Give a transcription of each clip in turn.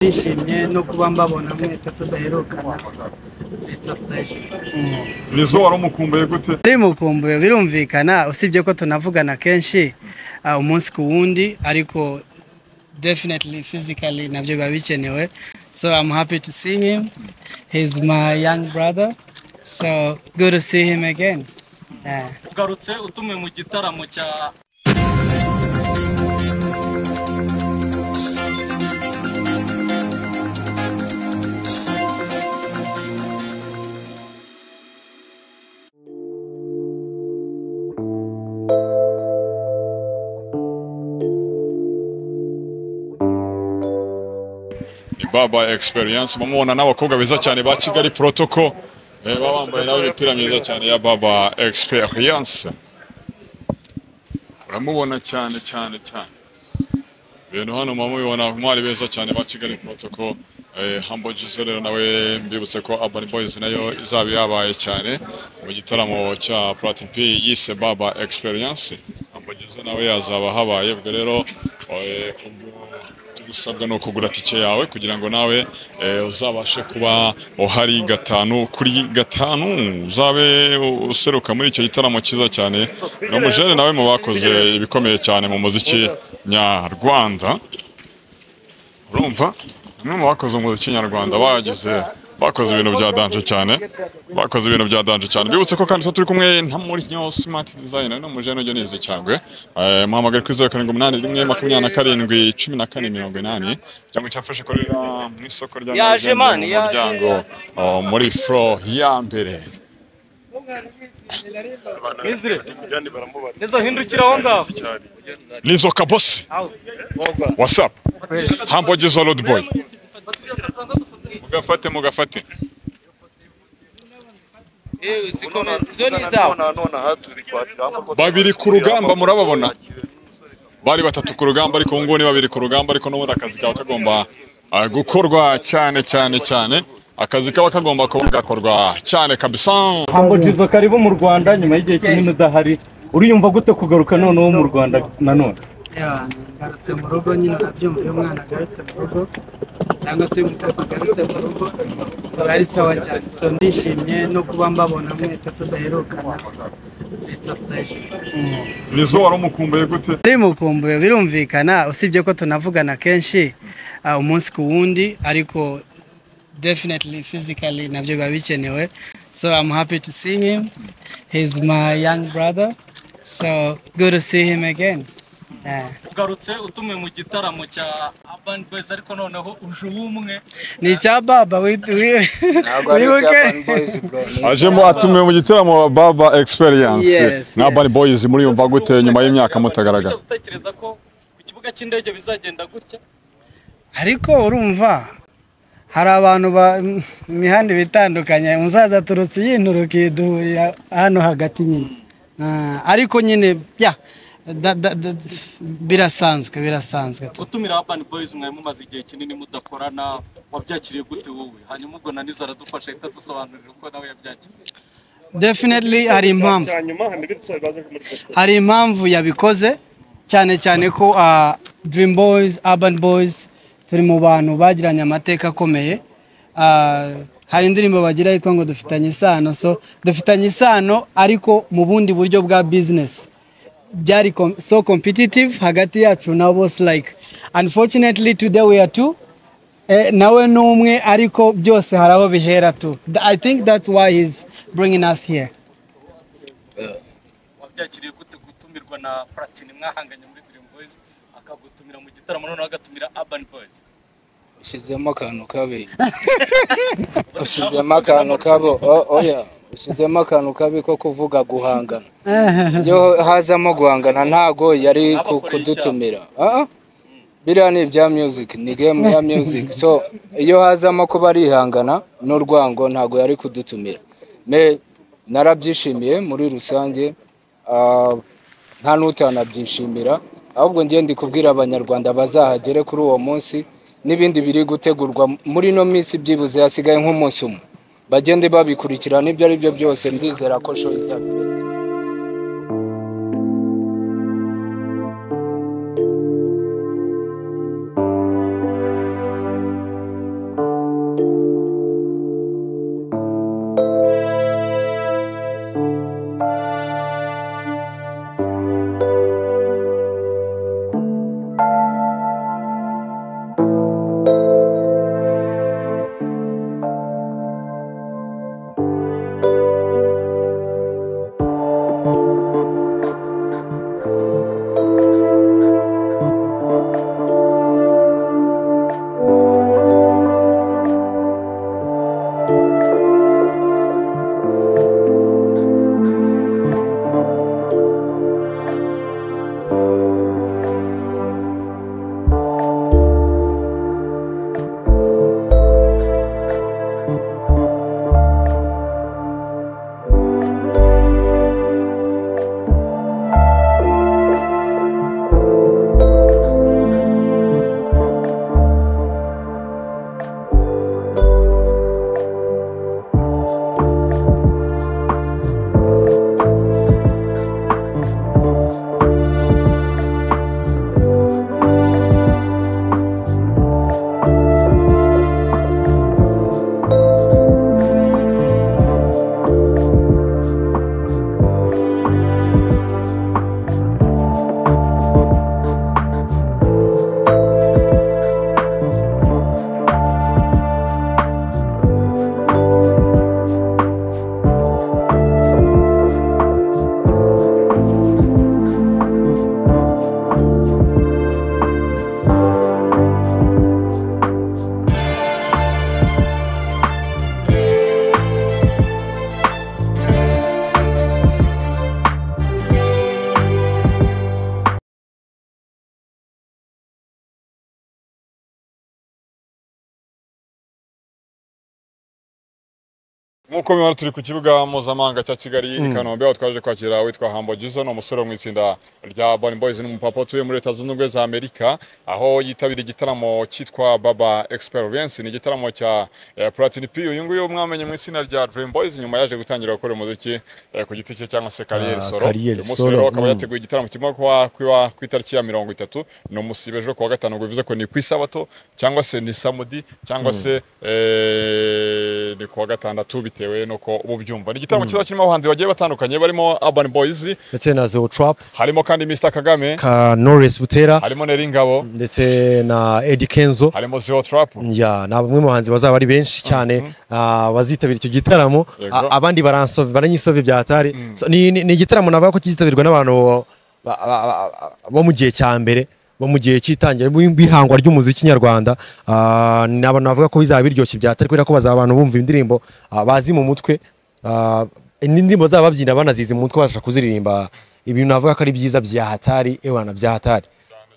ndishimye no kuba mbabona mwese tudaherukana bisapureje bizo wari umukumbuye gute ari mukumbuye birumvikana usibye ko tunavugana kenshi ah, umunsi ku wundi ariko definitely physically nabyo biba bikenewe so i'm happy to see him he's my young brother so good to see him again Yeah. ugarutse utumiwe mu gitaramo cya ni baba experience mumubona n'abakobwa beza cyane ba kigali protocol eh, baba bambaye nawe imipira myiza cyane ya baba experience uramubona cyane cyane cyane ibintu hano mumubibona mwari beza cyane ba kigali protocol eh, Humble Jizzo rero nawe mbibutse ko Urban Boys nayo izaba yabaye cyane mu gitaramo cya Platin P yise Baba Experience Humble Jizzo nawe yazaba habaye ubwo rero eh, ubwo gusabwa ni ukugura tike yawe kugira ngo nawe eh, uzabashe kuba uhari gatanu kuri gatanu uzabe useruka muri icyo gitaramo cyiza cyane ni umujene nawe mu bakoze ibikomeye cyane mu muziki nyarwanda urumva bamwe mu bakoze umuziki nyarwanda bagize bakoze ibintu bya danje cyane bakoze ibintu bya danje cyane bibutse ko kandi twe turi kumwe na Mourinho Smart Design no mujene ujye nizi cyangwe eh muhamagare kuri 0781 makumyabiri cumi na kane mirongo inani cyangwa cyafashe korera mu isoko rya Yaje Nyarugenge, mani, mu yaje, muryango oh, muri fro ya mbere Nizire Neza hindukira aho ngaho nizo kabosi whatsapp hambo gizo road boy mugafate mugafate ziko zo ni zabo babiri ku rugamba murababona bari batatu ku rugamba ariko ubu ngubu ni babiri ku rugamba ariko n'ubundi akazi kaba kagomba ah, gukorwa cyane cyane cyane akazi kaba kagomba kuba gakorwa cyane kabisa Humble Jizzo karibu mu Rwanda nyuma y'igihe kinini udahari uriyumva gute kugaruka noneho mu Rwanda nanone Yeah, ngarutse mu rugo nyine urabyumva iyo umwana agarutse mu rugo cyangwa se iyo umukobwa agarutse mu rugo biba ari sawa cyane so ndishimye no kuba mbabona mwese tudaherukana bisapureje nizo wari umukumbuye gute ari mukumbuye birumvikana usibye ko tunavugana kenshi ah, umunsi ku wundi ariko definitely physically nabyo biba bikenewe so i'm happy to see him he's my young brother so good to see him again Yeah. ugarutse utumiwe mu gitaramo cya Urban Boys ariko noneho uje ubumwe ni icya baba wi- wi- wibuke ajemo atumiwe mu gitaramo baba experience Yes, na yes. bani boys muriyumva gute nyuma y'imyaka mutagaragara Wigeze utekereza ko ku kibuga cy'indege bizagenda gutya ariko urumva hari abantu ba imihanda iba itandukanye umusaza aturutse yinturuka duhurira hano hagati nyine Ah, ariko nyine ya da- da- da- birasanzwe birasanzwe gutumira Urban Boys mwari mumaze igihe kinini mudakorana wabyakiriye gute wowe hanyuma ubwo na Nizzo aradufasha ahita adusobanurira uko nawe yabyakiriye definitely hari impamvu hari impamvu yabikoze cyane cyane ko ah, dream boys urban boys turi mu bantu bagiranye amateka akomeye Ah, hari indirimbo bagira yitwa ngo dufitanye isano so dufitanye isano ariko mu bundi buryo bwa business byari com- so competitive hagati yacu na bose like unfortunately today we are two Eh, nawe ni umwe ariko byose hari aho bihera tu Th- i think that's why he's bringing us here wabyakiriye gute gutumirwa na Platini mwahanganye muri Dream Boys akagutumira mu gitaramo noneho agatumira Urban Boys ushyizemo akantu kabi ushyizemo akantu kabi o- oya ushyizemo akantu kabi ko kuvuga guhangana iyo hazamo guhangana ntago yari ku- kudutumira Ah, ah. biriya ni ibya music ni game ya music so iyo hazamo kuba arihangana n'urwango ntago yari kudutumira Me, narabyishimiye muri rusange Ah, nta n'utanabyishimira ahubwo njye ndi kubwira abanyarwanda bazahagere kuri uwo munsi n'ibindi biri gutegurwa muri ino minsi byibuze hasigaye nk'umunsi umwe bagende babikurikirana ibyo ari byo byose ndizera ko show izaba imeze nk'uko mubibona turi ku kibuga mpuzamahanga cya kigali i kanombe aho twaje kwakira witwa hambo jizo ni umusore wo mu itsinda rya bani boyizi n'umupapa utuye muri leta zunze ubumwe za amerika aho yitabira igitaramo cyitwa baba experience ni igitaramo cya eh, platini p uyu nguyu mwamenye mu itsinda rya dream boys nyuma yaje gutangira gukora umuziki eh, ku giti cye cyangwa se kariyeri Ah, solo Kariyeri uyu munsi Solo, rero akaba mm. yateguye igitaramo kirimo kuba kuba ku itariki ya mirongo itatu ni umusibe ejo kuwa gatanu ubwo bivuze ko ni ku isabato cyangwa se ni samudi cyangwa se eh, ni kuwa gatandatu bitewe nuko uba ubyumva ni igitaramo kiza kirimo abahanzi bagiye batandukanye barimo urban boys ndetse na Zeo Trap harimo kandi mr kagame ka Knowless Butera harimo neringabo ndetse na Eddie Kenzo harimo zero trap ya ni bamwe mu bahanzi bazaba ari benshi cyane ah, bazitabira icyo gitaramo Yego. A- abandi baransove baranyisove byatari So, ni ni- ni igitaramo navuga ko kizitabirwa n'abantu ba- ba- ba- bo mu gihe cya mbere bo mu gihe cy'itangira bw'im- bw'ihangwa ry'umuziki nyarwanda Ah, ni abantu bavuga ko bizaba biryoshye byatari kubera ko bazaba abantu bumva indirimbo ah, bazi mu mutwe Ah, n'indirimbo zaba babyina banazizi mu mutwe babasha kuziririmba ibintu navuga ko ari byiza bya hatari ewana bya hatari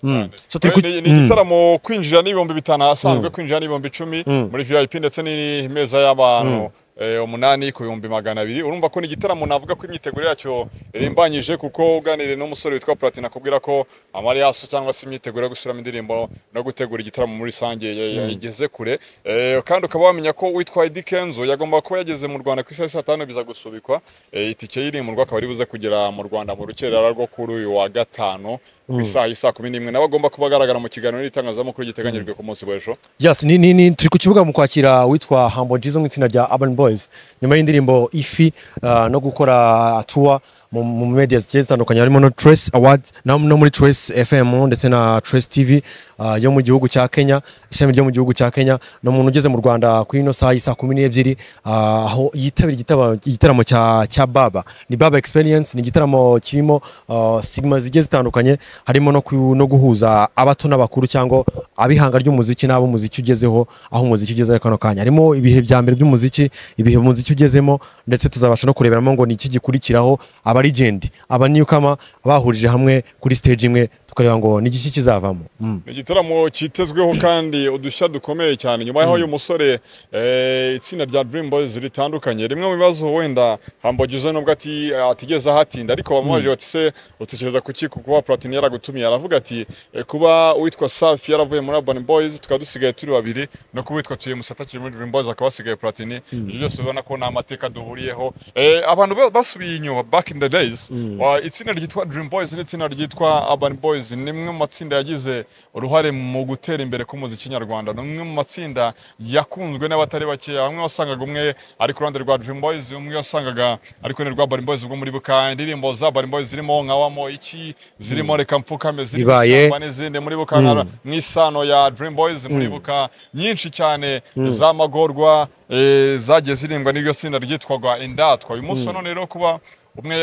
Mm. So, turi ku- ni ni Mm. igitaramo kwinjira n'ibihumbi bitanu ahasanzwe kwinjira n'ibihumbi icumi muri vip ndetse n'imeza y'abantu eh, umunani ku bihumbi magana abiri urumva ko ni igitaramo navuga ko imyiteguro yacyo irimbanyije kuko uganiriye n'umusore witwa platine akubwira ko amariyaso cyangwa se imyiteguro yo gusubiramo indirimbo no gutegura igitaramo muri rusange ya- ya- yageze kure Eh, kandi ukaba wamenya ko witwa Eddy Kenzo yagomba kuba yageze mu rwanda ku isaha saa tanu biza gusubikwa Eh, itike y'irimurwa akaba ari buze kugera mu rwanda mu rukerera rwo kuri uyu wa gatanu ku isaha y'isaa kumi n'imwe nawe agomba kuba agaragara mu kiganiro n'itangazamakuru giteganyijwe ku munsi w'ejo Yes, ni, ni, ni turi ku kibuga mu kwakira witwa Humble Jizzo mu itsinda rya Urban Boys nyuma y'indirimbo Ifi ah, no gukora tour mu, mu media zigiye zitandukanye harimo no Trace Awards no, no muri Trace FM ndetse na Trace TV ah, yo mu gihugu cya Kenya ishami ryo mu gihugu cya Kenya ni umuntu ugeze mu Rwanda ku ino saa y'isa kumi n'ebyiri ah, aho yitabira igitaba- igitaramo cya, cya Baba ni Baba Experience ni igitaramo kirimo ah, sigma zigiye zitandukanye harimo no, ku- no guhuza abato n'abakuru cyangwa abihanga ry'umuziki n'abo umuziki ugezeho aho umuziki ugeze kano kanya harimo ibihe bya mbere by'umuziki ibihe umuziki ugezemo ndetse tuzabasha no kureberamo ngo ni iki gikurikiraho abarigendi abanyukama bahurije hamwe kuri stage imwe tukareba ngo ni iki kizavamo Mm. ni igitaramo cyitezweho kandi udushya dukomeye cyane nyuma y'aho uyu musore eh, itsinda rya Dream Boys ritandukanye rimwe mu bibazo wenda hambogize nubwo ati atigeze ahatinda ariko bamubaje bati se utekereza kuki ku kuba Platini yaragutumiye aravuga ati eh, kuba uwitwa Safi yaravuye muri Urban Boys tukaba dusigaye turi babiri no kuba uwitwa Tuyemu atakiri muri Dream Boys akaba asigaye Platini ibyo byose ubona ko nta mateka duhuriyeho Eh, abantu ba- basubiye inyuma back in the days wa- itsinda ryitwa Dream Boys n'itsinda ryitwa Urban Boys Boys ni imwe mu matsinda yagize uruhare mu gutera imbere k'umuziki nyarwanda ni umwe mu matsinda yakunzwe n'abatari bakeya bamwe wasangaga umwe ari ku ruhande rwa Dream Boys umwe wasangaga ari ku ruhande rwa Urban Boys ubwo muribuka indirimbo za Urban Boys zirimo nka wamo iki zirimo reka mfukame zirimo Ibaye. Ishyamba n'izindi muribuka nka nk'isano ya Dream Boys muribuka nyinshi cyane z'amagorwa eh, zagiye zirimbwa n'iryo tsinda ryitwaga indatwa uyu munsi wa none rero kuba umwe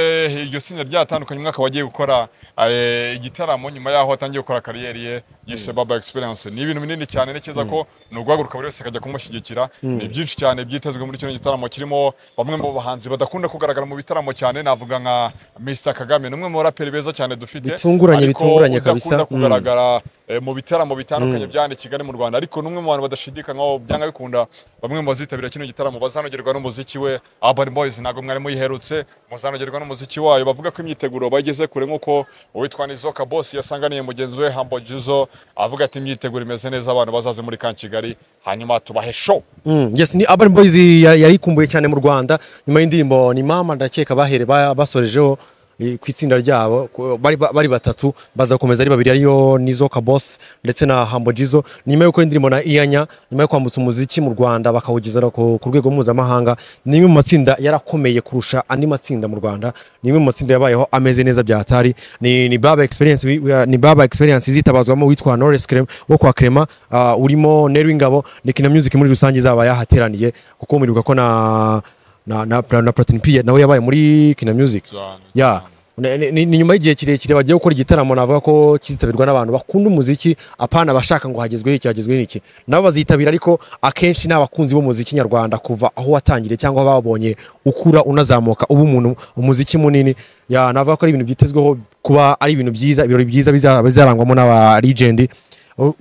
iryo tsinda ryatandukanye umwe akaba agiye gukora eh, igitaramo nyuma yaho atangiye gukora kariyeri ye yise Baba Experience ni ibintu binini cyane ntekereza ko ni uguhaguruka buri wese akajya kumushyigikira ni byinshi cyane byitezwe muri kino gitaramo kirimo bamwe mu bahanzi badakunda kugaragara mu bitaramo cyane navuga nka Mr Kagame ni umwe mu baraperi beza cyane dufite Bitunguranye, ariko bitunguranye udakunda kabisa. Mm. kugaragara kugaragara eh, mu bitaramo bitandukanye bya hano i Kigali mu Rwanda ariko n'umwe mu bantu badashidikanywaho byanga bikunda bamwe mu bazitabira kino gitaramo bazanogerwa n'umuziki we Urban Boys ntabwo mwari muyiherutse muzanogerwa n'umuziki wayo bavuga ko imyiteguro bageze kure nk'uko uwitwa Nizoka Boss yasanganiye mugenzi we Humble Jizzo avuga ati imyiteguro imeze neza abantu bazaze muri kan Kigali hanyuma tubahe show Mm, yes, ni Urban Boys ya- yarikumbuye cyane mu Rwanda nyuma y'indirimbo ni mama ndakeka bahere ba- basorejeho eh, ku itsinda ryabo ku- bari, ba- bari batatu baza gukomeza ari babiri ariyo Nizoka Boss ndetse na Humble Jizzo nyuma yo gukora indirimbo na Iyanya nyuma yo kwambutsa umuziki mu Rwanda bakawugeza no ku ku rwego mpuzamahanga ni imwe mu matsinda yarakomeye kurusha andi matsinda mu Rwanda ni imwe mu matsinda yabayeho ameze neza byatari ni, ni Baba Experience wi- wi- ni Baba Experience izitabazwamo witwa Knowless Clem wo kwa Clement ah, urimo Nero Ingabo ni Kina Music muri rusange izaba yahateraniye kuko mwibuka ko na na na, na, na Platini P nawe yabaye muri Kina Music Cyane, ya ni, ni, ni nyuma y'igihe kirekire bagiye gukora igitaramo navuga ko kizitabirwa n'abantu bakunda umuziki apana abashaka ngo hagezweho iki hagezweho iki nabo bazitabira ariko akenshi ni abakunzi b'umuziki nyarwanda kuva aho watangiriye cyangwa babonye ukura unazamuka uba umuntu umuziki munini ya navuga ko ari ibintu byitezweho kuba ari ibintu byiza ibirori byiza biza- bizarangwamo n'aba legend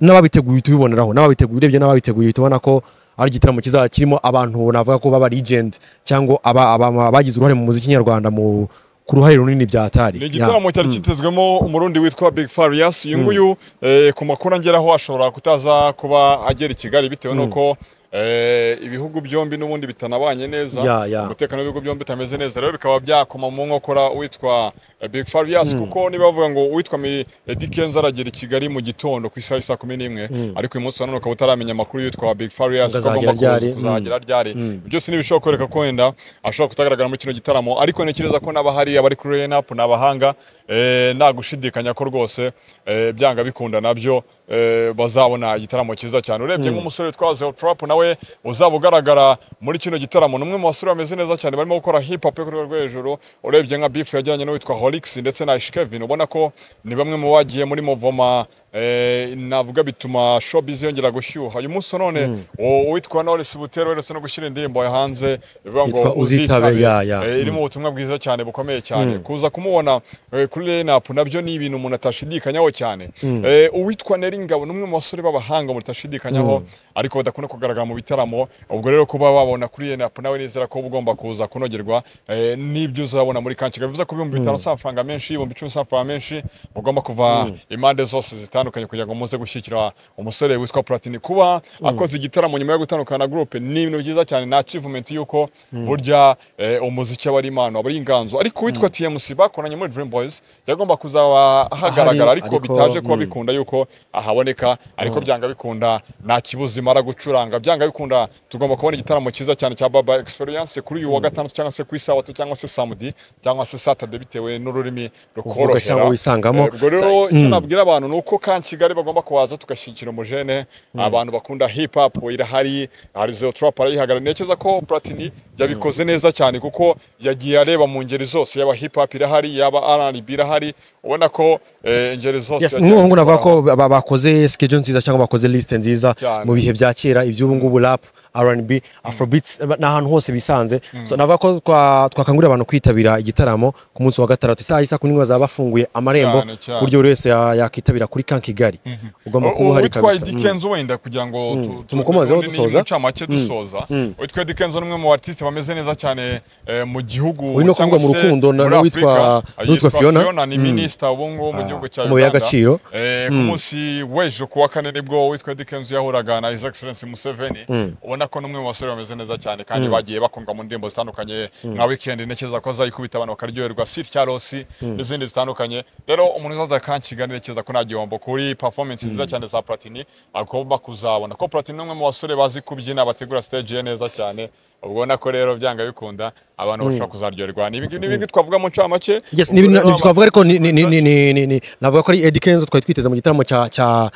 n'ababiteguye uhita ubiboneraho n'ababiteguye urebye n'ababiteguye uhita ubona ko ari igitaramo kizaba kirimo abantu navuga ko baba legend cyangwa aba- aba- abagize uruhare mu muziki nyarwanda mu ku ruhare runini bya Atari Ni igitaramo cyari kitezwemo umurundi witwa Big Farious uyu nguyu eh, ku makuru angeraho ashobora kutaza kuba agera i Kigali bitewe n'uko eh, ibihugu byombi n'ubundi bitanabanye neza Ya, ya. umutekano w'ibihugu byombi utameze neza rero bikaba byakoma mu nkokora uwitwa eh, Big Farious kuko niba bavuga ngo uwitwa Mi- Eddy Kenzo aragera i Kigali mu gitondo ku isaha isa kumi n'imwe ariko uyu munsi wa none ukaba utaramenya amakuru y'uwitwa Big Farious ko Ngo azagera agomba ryari. kuza kuzagera ryari byose ni ibishobora kwereka ko wenda ashobora kutagaragara muri kino gitaramo ariko ntekereza ko n'abahari abari kuri line up ni abahanga eh, nta gushidikanya ko rwose eh, byanga bikunda nabyo eh, bazabona igitaramo cyiza cyane urebye nk'umusore witwa Zeo Trap nawe uzaba ugaragara muri kino gitaramo ni umwe mu basore bameze neza cyane barimo gukora hip hop yo ku rwego rwo hejuru urebye nka Beef yajyanye n'uwitwa Holix ndetse na Ish Kevin ubona ko ni bamwe mu bagiye muri Muvoma eh, navuga bituma showbiz yongera gushyuha uyu munsi wa none u- uwitwa Knowless Butero weretse no gushyira indirimbo yahanze bivuga ngo Yitwa Uzitabe, ya, ya. Eh, irimo ubutumwa bwiza cyane bukomeye cyane kuza kumubona eh, kuri line up nabyo ni ibintu umuntu atashidikanyaho cyane Eh, uwitwa Neri Ngabo ni umwe mu basore b'abahanga umuntu atashidikanyaho ariko badakunda kugaragara mu bitaramo ubwo rero kuba babona kuri line up nawe nizera ko uba ugomba kuza kunogerwa eh, n'ibyo uzabona muri kankiga bivuze ko ibihumbi bitanu si amafaranga menshi ibihumbi icumi si amafaranga menshi mugomba kuva impande zose zitandukanye kugira ngo muze gushyigikira umusore witwa Platini kuba akoze igitaramo nyuma yo gutandukana na groupe ni ibintu byiza cyane na achievement y'uko burya eh, umuziki aba ari impano aba ari inganzo ariko witwa TMC bakoranye muri Dream Boys yagomba kuzaba hagaragara Ahari, ariko ariko, bitaje kuba mm. bikunda yuko ahaboneka ariko byanga bikunda nta kibuzi imara gucuranga byanga bikunda tugomba kubona igitaramo cyiza cyane cya Baba Experience kuri uyu wa gatanu cyangwa se ku isabato cyangwa se samedi cyangwa se Saturday bitewe n'ururimi rukorohera cyangwa wisangamo. Eh, ubwo rero icyo nabwira abantu ni uko kan Kigali bagomba kuhaza tugashyigikira umujene abantu bakunda hip hop irahari hari Zero Trap arayihagarara ntekereza ko Platini yabikoze neza cyane kuko yagiye areba mu ngeri zose yaba hip hop irahari yaba R&B irahari ubona ko eh, ingeri zose Yes, yagiye ni umuhungu navuga ko azikoraho. ba- ba- bakoze schedule nziza cyangwa bakoze list nziza Cyane. mu bihe bya kera iby'ubu ngubu rap R&B afrobeats eh, ni ahantu hose bisanze so navuga ko twa- twakangurira abantu kwitabira igitaramo ku munsi wa gatandatu isaha isa kumi n'imwe bazaba bafunguye amarembo Cyane, ku cyane. buryo buri wese ya- yakitabira kuri kan Kigali ugomba kuba uhari uwitwa kabisa Eddy Mm. Kenzo wenda kugira ngo tu- tu- Tumukomozeho tu- ni- ni dusoza. mu ncamake dusoza uwitwa Eddy Kenzo ni umwe mu artiste bameze neza cyane eh, mu gihugu Uyu ni ukuvuga cyangwa mu se rukundo na- muri n'uwitwa- Afurika. n'uwitwa Yitwa Fiona. Fiona ni Mm. minisita ubu ngubu mu Ah, gihugu cya amabuye Uganda y'agaciro. Eh, ku munsi w'ejo ku wa kane nibwo uwitwa Dickens yahuraga na His Excellency Museveni ubona ko n'umwe mu basore bameze neza cyane kandi bagiye bakundwa mu ndirimbo zitandukanye nka weekend ntekereza ko azayikubita abantu bakaryoherwa Sir Charles n'izindi zitandukanye rero umuntu uzaza kankiga ntekereza ko nta gihombo kuri performance nziza cyane za Platini agomba kuzabona ko Platini ni umwe mu basore bazi kubyina bategura stage ye neza cyane ubona ko rero byanga bikunda abantu bashobora kuzaryoherwa ni ibingi- ni ibingi twavuga mu ncamake Yes, ni ni- ni- twavuga ariko ni- ni- ni- ni- ni- ni- ni- navuga ko ari Eddie Kenzo twari twiteze mu gitaramo cya cya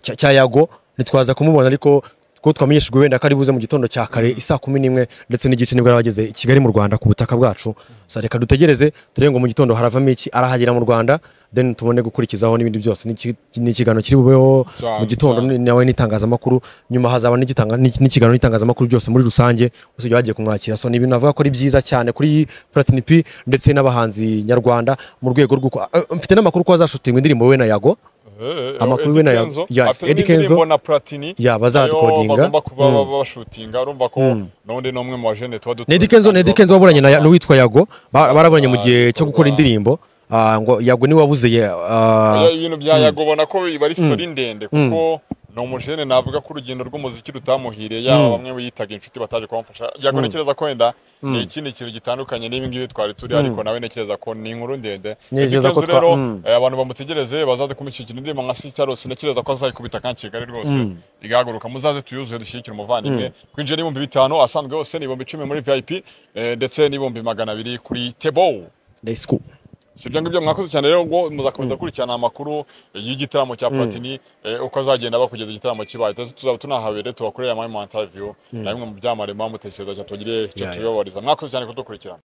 cya- cya Yago ntitwaza kumubona ariko kuko twamenyeshejwe wenda ko ari buze mu gitondo cya kare isaa kumi n'imwe ndetse n'igice nibwo yari ageze i Kigali mu Rwanda ku butaka bwacu sa reka dutegereze turebe ngo mu gitondo haravamo iki arahagera mu Rwanda then tubone gukurikizaho n'ibindi byose Ni iki- ni ikiganiro kiri bubeho Cyane, mu gitondo cyane. ni- nawe n'itangazamakuru nyuma hazaba n'igitanga- n'iki- n'ikiganiro n'itangazamakuru byose muri rusange usibye bagiye kumwakira so ni ibintu navuga ko ari byiza cyane kuri Platini P ndetse n'abahanzi nyarwanda mu rwego rwo ku- Eh, mfite n'amakuru ko hazashutingwa indirimbo we na Yago Amakuru we na yo- yes, Eddy Eddie Kenzo Kenzo. na Platini Yeah, bazarekodinga. nayo bagomba kuba Mm. baba bashutinga urumva ko n'undi n'umwe mu bajene tuba dutuye Nedi Kenzo Nedi Kenzo waburanye na n'uwitwa Yago ba- baraburanye mu gihe cyo gukora Ah, indirimbo Ah, ngo Yago ni wabuze ye- ah, Oya, ibintu bya Yago ubona ko biba ari sitori ndende kuko ni umujene navuga ko urugendo rw'umuziki rutamuhiriye yaba bamwe biyitaga inshuti bataje kumufasha Yago ntekereza ko wenda ni ikindi kintu gitandukanye n'ibi ngibi twari turi ariko nawe ntekereza ko ni inkuru ndende Ntekereza ko Eddy Kenzo rero twa- mm. eh, abantu bamutegereze bazaze kumushyigikira indirimbo nka Sister Rose ntekereza ko azayikubita kankigali rwose igahaguruka muzaze tuyuzuye dushyigikire umuvandimwe kwinjira n'ibihumbi bitanu asanzwe yose ni ibihumbi icumi muri VIP eh, ndetse n'ibihumbi magana abiri kuri Tebow let's go. si ibyo ngibyo mwakoze cyane rero ngo muzakomeza gukurikirana amakuru y'igitaramo cya Platini eh, uko azagenda bakugeza igitaramo kibaye Tuzi- tuzaba tunahabere tubakorere amwe mu interview na bimwe mu byamamare muba mutekereza cyane tubagire icyo Yeah, yeah. tubibabariza mwakoze cyane kudukurikirana